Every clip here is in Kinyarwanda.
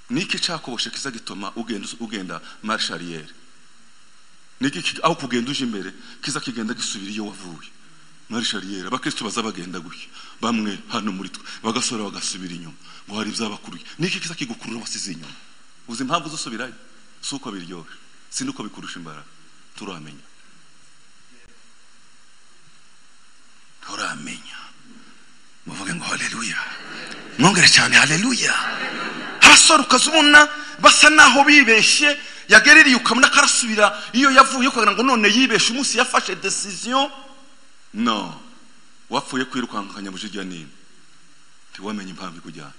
niki cyakoboshe kiza gitoma ugenda ugenda marshariyeri niki aho kugenda uje imbere kiza kigenda gisubira iyo wavuye marshariyeri abakristo baza bagenda gutya bamwe hano muri twe bagasora bagasubira inyuma ngo hari ibyabakuruye niki kiza kigukurura wasize inyuma uzi impamvu uzusubirayo si uko biryoshye si nuko bikurusha imbaraga turamenya turamenya muvuge ngo haleluya mwongere cyane haleluya harasora ukazibona basa naho bibeshye yagerereye ukabona karasubira iyo yavuye ukagira ngo none yibeshe umunsi yafashe decision no wapfuye kwirukanka akanyabuje ijya nini ntiwamenye impamvu ikujyana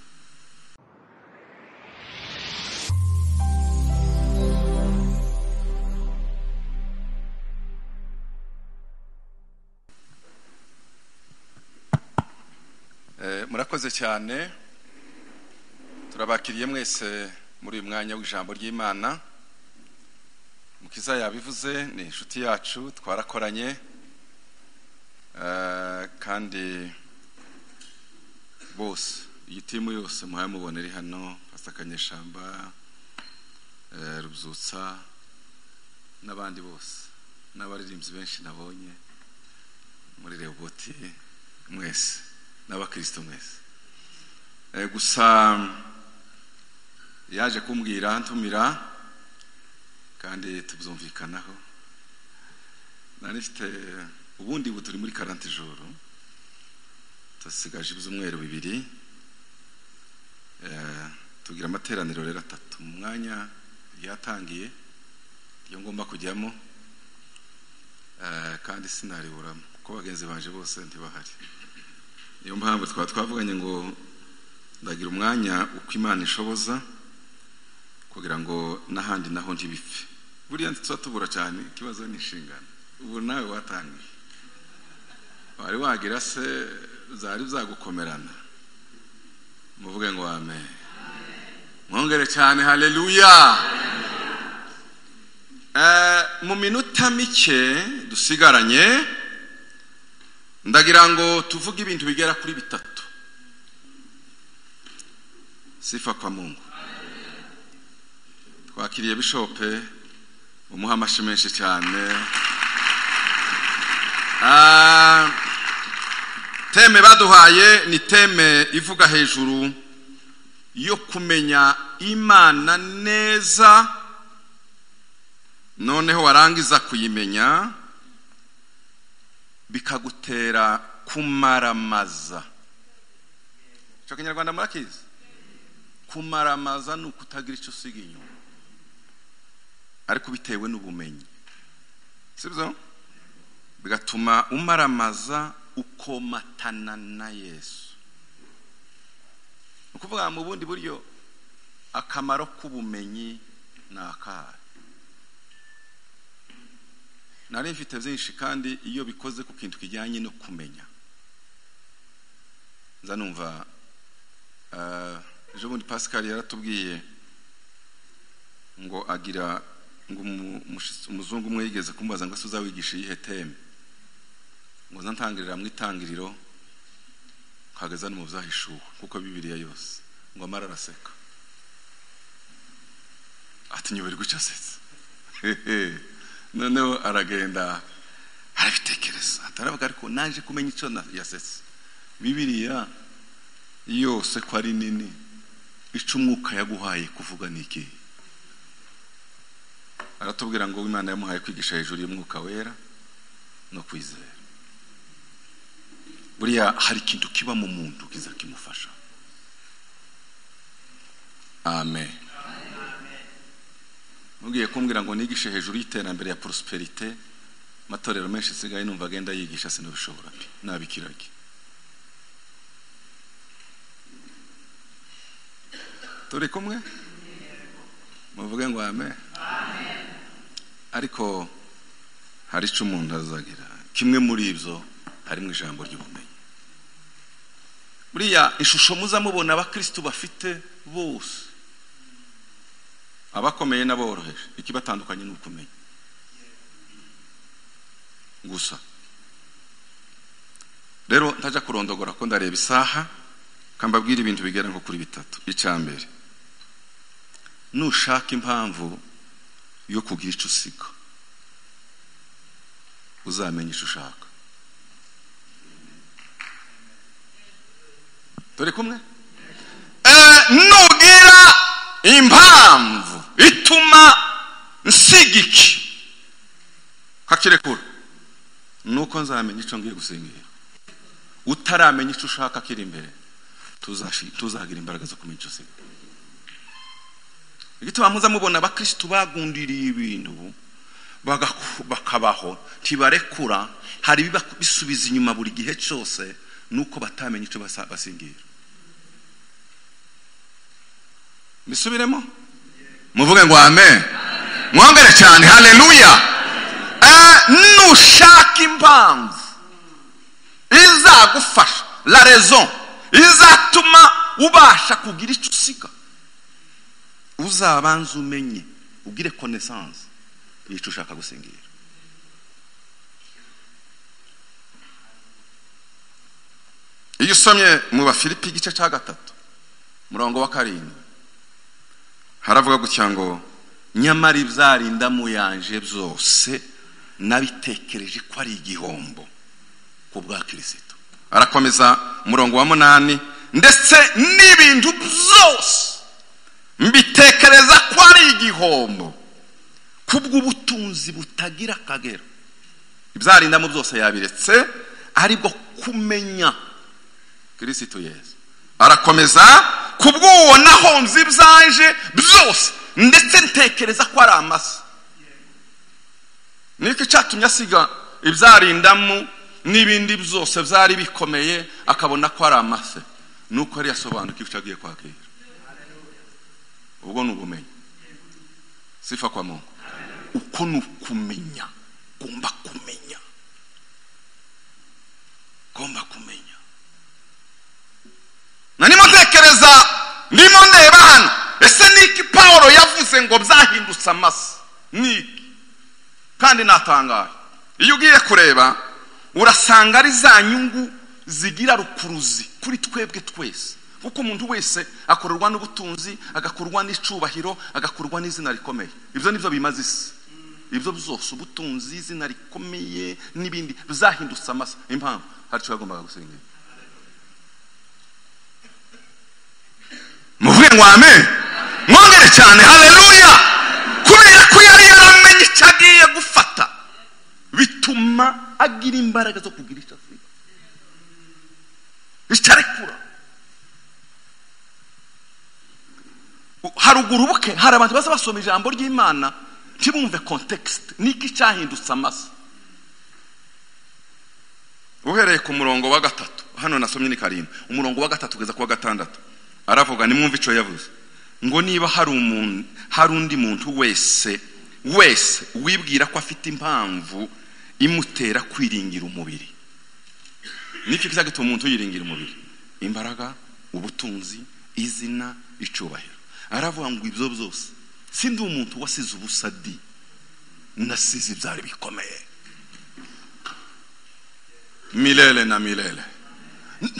murakoze cyane turabakiriye mwese muri uyu mwanya w'ijambo ry'imana mukiza yabivuze ni inshuti yacu twarakoranye kandi bose iyi timu yose muhamubona iri hano pasakanyeshamba rubyutsa n'abandi bose n'abaririmbyi benshi nabonye muri reboti mwese n'abakristo mwese gusa yaje kumbwira ntumira kandi tubyumvikanaho nari mfite ubundi ubu turi muri karante joro dusigaje ibyumweru bibiri tugira amateraniro rero atatu mu mwanya ryatangiye iyo ngomba kujyamo kandi sinariburamo kuko bagenzi banje bose ntibahari niyo mpamvu twaba twavuganye ngo ndagira umwanya uko imana ishoboza kugira ngo n'ahandi naho ntibipfe buriya tuba tubura cyane ikibazo ni inshingano ubu nawe watangiye wari wagira se zari zagukomerana muvuge ngo wame mwongere cyane hareruya mu minota mike dusigaranye ndagira ngo tuvuge ibintu bigera kuri bitatu sifa kwa mungu twakiriye bishope umuha amashi menshi cyane teme baduhaye ni teme ivuga hejuru yo kumenya imana neza noneho warangiza kuyimenya bikagutera kumaramaza icyo kinyarwanda murakizi kumaramaza ni ukutagira icyo usiga inyuma ariko bitewe n'ubumenyi sibyo bigatuma umaramaza ukomatana na yesu ni ukuvuga mu bundi buryo akamaro k'ubumenyi ni akahe nari mfite byinshi kandi iyo bikoze ku kintu kijyanye no kumenya nza numva ejo bundi pascal yaratubwiye ngo agira ngo umuzungu umwe yigeze kumubaza ngo ese uzawigisha iyihe teme ngo ntangirira mu itangiriro nkageza no mu byahishuwe kuko bibiriya yose ngo amara araseka atinyoberwa icyo asetse noneho aragenda arabitekereza ataravuga ariko naje kumenya icyo yasetse bibiriya yose ko ari nini ica umwuka yaguhaye kuvuga ni iki aratubwira ngo imana yamuhaye kwigisha hejuru y'umwuka wera no kwizera buriya hari ikintu kiba mu muntu kiza kimufasha amen mubwiye kumbwira ngo nigishe hejuru y'iterambere ya porosiperite amatorero menshi asigaye numva agenda yigisha sinabishobora pe nabikirage turi kumwe muvuge ngo ame ariko hari icyo umuntu azagira kimwe muri ibyo harimo ijambo ry'ubumenyi buriya ishusho muza mubona abakirisitu bafite bose abakomeye n'aboroheje ikibatandukanye ni ukumenya gusa rero ntajya kurondogora ko ndareba isaha kambabwira ibintu bigera nko kuri bitatu icya mbere nushaka impamvu yo kugira icyo usiga uzamenya icyo ushaka turi kumwe nugira impamvu ituma nsiga iki kakirekura nuko nzamenya icyo ngiye gusingira utaramenya icyo ushaka kiri imbere tuzashi- tuzagira imbaraga zo kumenya icyo usiga igituma muza mubona abakirisitu bagundiriye ibintu bagaku- bakabaho ntibarekura hari ibiba bisubiza inyuma buri gihe cyose nuko batamenya icyo basa- basingira bisubiremo muvuge ngo amen mwongere cyane haleluya Eh, nushaka impamvu izagufasha la raison izatuma ubasha kugira icyo usiga uzabanza umenye ugire connaissance y'icyo ushaka gusingira iyo usomye mu bafilipi igice cya gatatu murongo wa karindwi haravuga gutya ngo nyamara ibyarinda mu yanje byose nabitekereje ko ari igihombo ku bwa kirisito arakomeza umurongo wa munani ndetse n'ibintu byose mbitekereza ko ari igihombo kubw'ubutunzi butagira akagero ibyarindamo byose yabiretse aribwo kumenya kirisito yesu arakomeza kubw'uwo nahonze ibyanje byose ndetse ntekereza ko ari amasa niko icyatumye asiga ibyarindamu n'ibindi byose byari bikomeye akabona ko ari amase nuko yari yasobanukiwe icyo agiye kwakira ubwo ni ubumenyi sifa kwa mungu uko ni ukumenya ugomba kumenya ugomba kumenya na nimo ntekereza ndimo ndeba hano ese niki pawulo yavuze ngo byahindutse amasa niki kandi natangaye iyo ugiye kureba urasanga ari za nyungu zigira rukuruzi kuri twebwe twese kuko umuntu wese akorerwa n'ubutunzi agakorwa n'icyubahiro agakorwa n'izina rikomeye ibyo nibyo bimaze isi ibyo byose ubutunzi izina rikomeye n'ibindi bizahindutse amasa impamvu hari icyo yagombaga gusenga muvuge ngo amen mwongere cyane haleluya kubera ko yari yaramenye icyo agiye gufata bituma agira imbaraga zo kugira icyo asiga icyo arekura haruguru buke hari abantu baza basoma ijambo ry'imana ntibumve kontekisite niki cyahindutse amasa uhereye ku murongo wa gatatu hano nasomye ni karindwi umurongo wa gatatu kugeza ku wa gatandatu aravuga nimwumve icyo yavuze ngo niba hari umuntu hari undi muntu wese wese wibwira ko afite impamvu imutera kwiringira umubiri nicyo kizagituma umuntu yiringira umubiri imbaraga ubutunzi izina icyubahiro aravuga ngo ibyo byose sindi umuntu wasize ubusa di nasize ibyari bikomeye milele na milele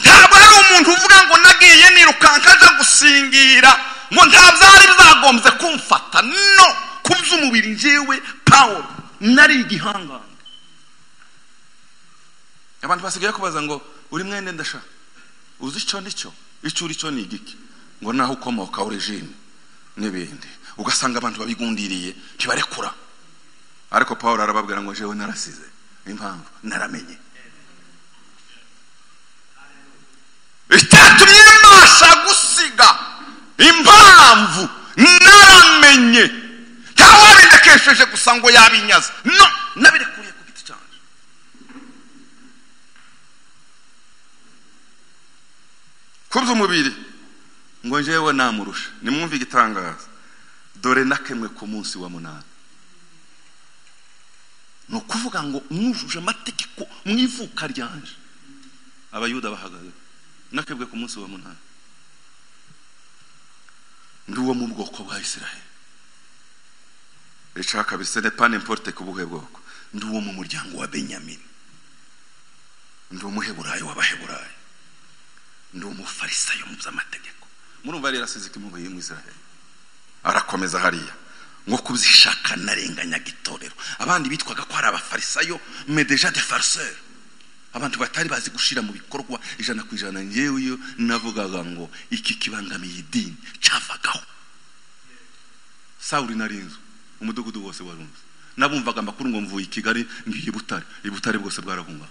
ntabwo hari umuntu uvuga ngo nagiye nirukanka aja gusingira ngo nta byari bizagombye kumfata no ku by'umubiri njyewe pawulo nari igihangange abantu basigaye kubaza ngo uri mwene ndashaka uzi icyo nicyo icyo uri cyo ni igiki ngo naho ukomoka origine n'ibindi ugasanga abantu babigundiriye ntibarekura ariko paul arababwira ngo jewe narasize impamvu naramenye itatumye mbasha gusiga impamvu naramenye ntawabindekesheje gusa ngo yabinyaze no nabirekuye ku giti cyanjye ku by'umubiri ngo njyewe namurusha nimwumve igitangaza dore nakemwe ku munsi wa munani ni ukuvuga ngo mwujuje amategeko mu ivuka ryanje abayuda bahagaze nakebwe ku munsi wa munani ndi uwo mu bwoko bwa isiraheli icaka bisene pane importe ku buhe bwoko ndi uwo mu muryango wa benyamini ndi umuheburayo w'abaheburayo ndi umufarisayo mu by'amategeko murumva yari yarasize iki mu mu israheli arakomeza hariya ngo kubishaka narenganyaga itorero abandi bitwaga ko ari abafarisayo mais déjà des farceurs abantu batari bazi gushira mu bikorwa ijana ku ijana njyewe navugaga ngo iki kibangamiye idini cyavagaho sawuri narinzu umudugudu wose warunze nabumvaga amakuru ngo mvuye i kigali ngiye i butare i butare bwose bwarahungaga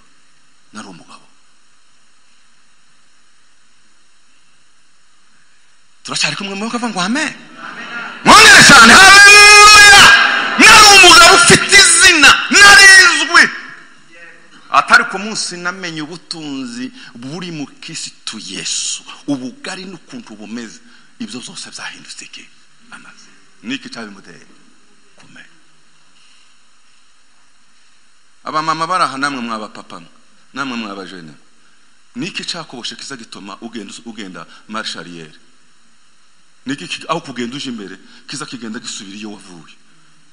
nari umugabo turacyari kumwe mu kavuga ngo amen mwongere cyane haleluya nari umugabo ufite izina narizwi atari ku munsi namenye ubutunzi buri mu kirisitu yesu ubugari n'ukuntu bumeze ibyo byose byahindutse iki amaze niki cyabimuteye kumenya abamama bari aha namwe mwabapapa namwe mwabajene niki cyakuboshe kiza gituma ugenda ugenda marshariyeri niki aho kugenda uje imbere kiza kigenda gisubira iyo wavuye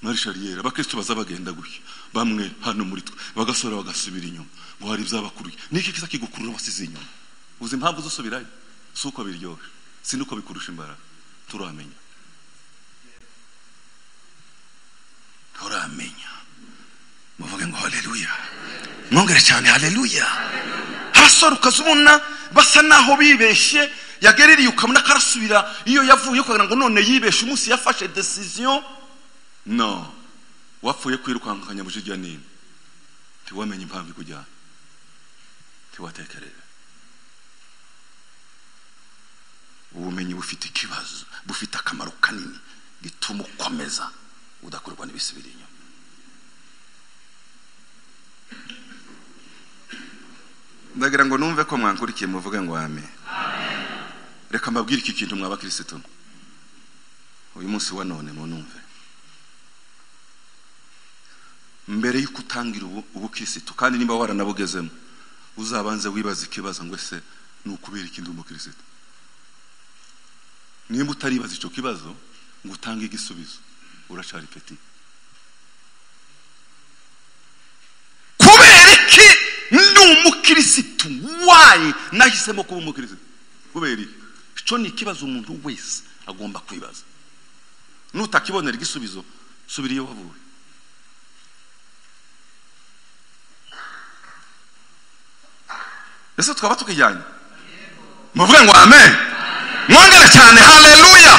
marshariyeri abakristo baza bagenda gutya bamwe hano muri twe bagasora bagasubira inyuma ngo hari ibyabakuruye niki kiza kigukurura wasize inyuma uzi impamvu uzusubirayo si uko biryoshye si nuko bikurusha imbaraga turamenya turamenya muvuge ngo haleluya mwongere cyane haleluya harasora ukazibona basa naho bibeshye yagerereye ukabona karasubira iyo yavuye ukagira ngo none yibeshe umunsi yafashe decision no wapfuye kwirukankanya bujijya nini ntiwamenye impamvu ikujyana ntiwatekereza ubumenyi bufite ikibazo bufite akamaro kanini gituma ukomeza udakorwa n'ibisubira inyuma ndagira ngo numve ko mwankurikiye muvuge ngo amen reka mbabwire iki kintu mwaba kirisito uyu munsi wa none munumve mbere y'uko utangira ubukirisitu kandi nimba waranabugezemo uzabanze wibaza ikibazo ngo ese ni ukubera ikindi umukirisitu nimba utaribaza icyo kibazo ngo utange igisubizo uracari peti kubera iki ni umukirisitu wayi nahisemo kuba umukirisitu kubera iki icyo ni ikibazo umuntu wese agomba kwibaza nutakibonera igisubizo subira iyo wavuye ese twaba tukijyanye muvuge ngo amen mwongere cyane haleluya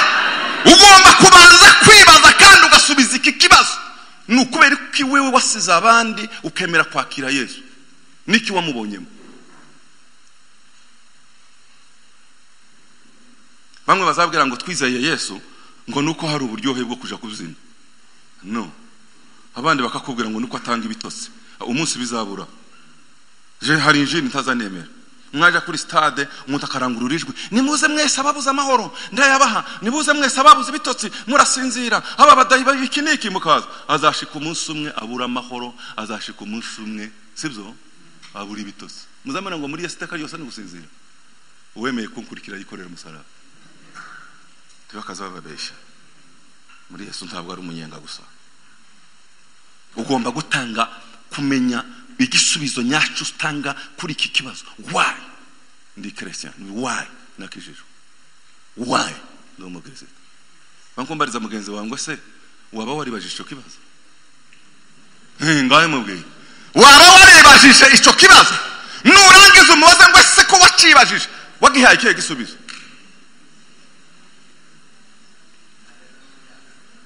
ugomba kubanza kwibaza kandi ugasubiza iki kibazo ni ukubera ko wewe wasize abandi ukemera kwakira yesu niki wamubonyemo bamwe bazabwira ngo twizeye yesu ngo nuko hari uburyohe bwo kuja kuzina no abandi bakakubwira ngo nuko atanga ibitotsi umunsi bizabura je hari injini ntazanemera mwaja kuri stade umuntu akarangurura ijwi nimuze mwese ababuze amahoro ndayabaha nimuze mwese ababuze ibitotsi murasinzira aba badayi babiki niki mukaza azashika umunsi umwe abura amahoro azashika umunsi umwe sibyo abura ibitotsi muzamena ngo muri yesiteka yose ni gusinzira uwemeye kunkurikira yikorera umusaraba ntibakaze bababeshya muri yesu ntabwo ari umunyenga gusa ugomba gutanga kumenya igisubizo nyacyo utanga kuri iki kibazo wayi ndi christian wayi nakijijwe wayi ndi umukirisitu bankumbariza mugenzi wawe ngo se waba waribajije icyo kibazo ngawe mubwiye waba waribajije icyo kibazo nurangiza umubaze ngo ese ko wacibajije wagihaye ikihe gisubizo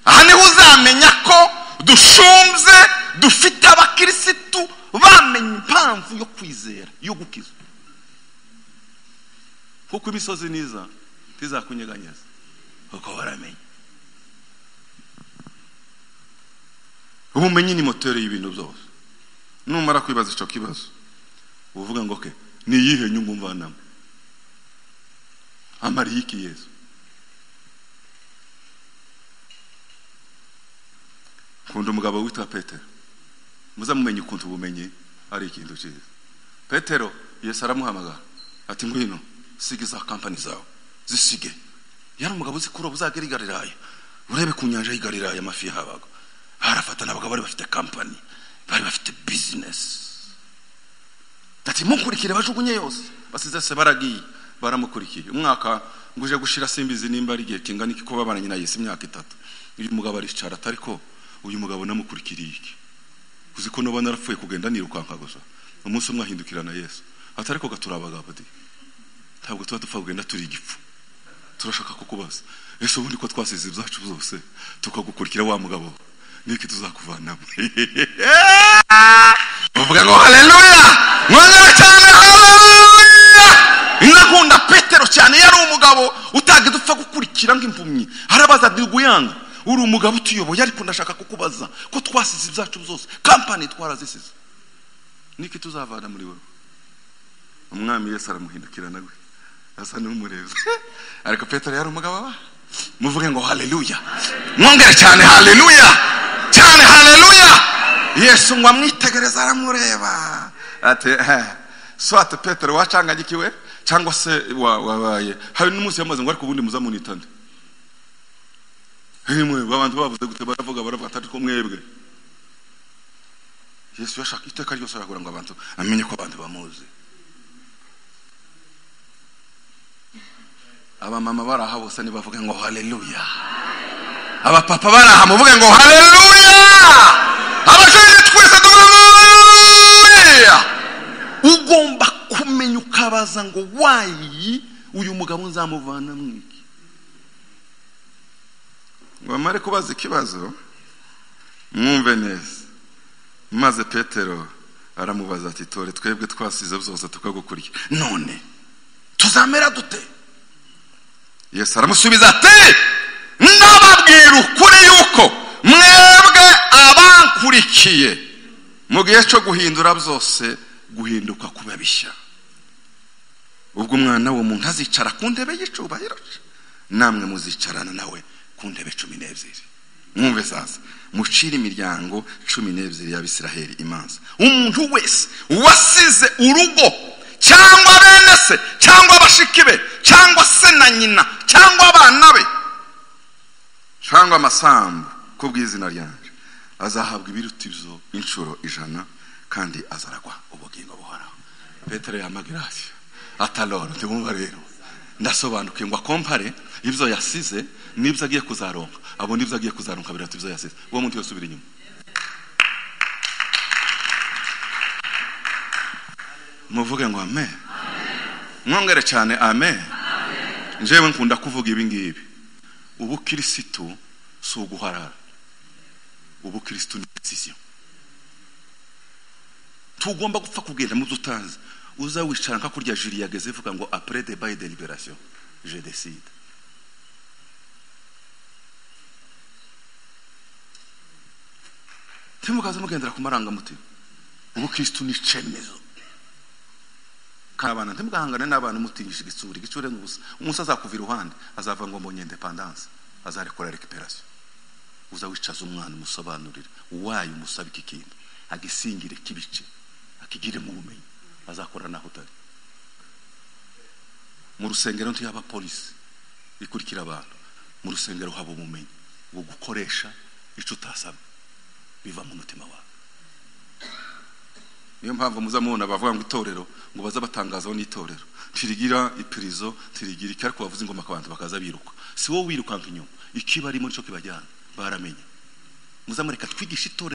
aha niho uzamenya ko dushumbye dufite abakirisitu bamenye impamvu yo kwizera yo gukiza kuko imisozi niza ntizakunyeganyeza kuko baramenye ubumenyi ni moteri y'ibintu byose numara kwibaza icyo kibazo uvuga ngo ke ni iyihe nyungu mvanamo amariye iki yezu kunda umugabo witwa petero muzamumenye ukuntu ubumenyi ari ikintu cyiza petero yesu aramuhamagara ati ngwino sige za kampani zawe zisige yari umugabo uzi kuroba uzagera i galilaya urebe ku nyanja y'i galilaya amafi yahabaga harafatana abagabo bari bafite kampani bari bafite bizinesi ati munkurikire bajugunye yose basize se baragiye baramukurikiye umwaka nguje gushira simbizi nimba ari igihe kingana iki ko babana nyina yesu imyaka itatu uyu mugabo aricara atari ko uyu mugabo namukurikiriye iki uzi ko noba narapfuye kugenda nirukanka gusa umunsi umwe ahindukirana yesu atari ko gatura abagabo di ntabwo tuba dupfa kugenda turi igipfu turashaka kukubaza ese ubundi ko twasize ibyacu byose tukagukurikira wa mugabo niki tuzakuvanamo uvuga ngo haleluya mwongera cyane haleluya nkakunda petero cyane yari umugabo utaga dupfa gukurikira nk'impumyi harabaza ati guyanga uri umugabo utuyoboye ariko ndashaka kukubaza ko twasize ibyacu byose kampani twarazisize niki tuzavana muri wowe umwami yesu aramuhindukirana gwe asa n'umurezi ariko petero yari umugabo wa muvuge ngo haleluya mwongere cyane haleluya cyane haleluya yesu ngo amwitegereze aramureba ati "Eh, swate petero wacangagikiwe cyangwa se wa- wabaye hari n'umunsi yamaze ngo ariko ubundi muzamunitane hemwe abantu bavuze gute baravuga baravuga atari ko mwebwe yesu yashaka iteka ryose aragira ngo abantu amenye ko abantu bamuzi abamama bari aha bose ntibavuge ngo haleluya abapapa bari aha muvuge ngo haleluya abashoboye twese tuvuge ngo haleluya ugomba kumenya ukabaza ngo wayi uyu mugabo nzamuvana mu iki ngo bamare kubaza ikibazo mwumve neza maze petero aramubaza ati tore twebwe twasize byose tukagukurikira none tuzamera dute yesu aramusubiza ati ndababwira ukuri yuko mwebwe abankurikiye mu gihe cyo guhindura byose guhinduka kuba bishya ubwo umwana w'umuntu azicara ku ntebe y'icubahiro cye, namwe muzicarana nawe ku ntebe cumi n'ebyiri mwumve zaza mucire imiryango cumi n'ebyiri y'abisiraheli imanza umuntu wese wasize urugo cyangwa bene se cyangwa bashiki be cyangwa se na nyina cyangwa abana be cyangwa amasambu kubw'izina ryanjye azahabwa ibiruta ibyo inshuro ijana kandi azaragwa ubugingo buhoraho petero yamagira ati ataloro ndimwumva rero ndasobanukiwe ngo akompare ibyo yasize n'ibyo agiye kuzaronka abona ibyo agiye kuzaronka biratu ibyo yasize uwo muntu yosubira inyuma muvuge ngo amen mwongere cyane amen njyewe nkunda kuvuga ibi ngibi ubukirisitu si uguharara ubukirisitu ni decision tugomba gupfa kugenda mu byo utazi uza wicara nka kurya jiri yageze ivuga ngo après débat et délibération je décide timukaze mugendera ku marangamutima ubukristu ni icemezo kabana ntimugahangane n'abantu mutingisha igitsuri igitsure ni ubusa umunsi azakuvira iruhande azava ngo mbonye independance azarekora recuperation uza wicaza umwana umusobanurire uwaye umusabe iki kintu agisingire kibice akigire mu bumenyi azakora naho utari mu rusengero ntiyaba polisi ikurikira abantu mu rusengero haba ubumenyi bwo gukoresha icyo utasabwe biva mu mutima wawe niyo mpamvu muzamubona bavuga ngo itorero ngo baze batangazaho n'itorero ntirigira ipirizo ntirigira iki ariko bavuza ingoma akabanza bakaza biruka si wowe wirukanka inyuma ikibarimo nicyo kibajyana baramenye muzamureka twigishe itorero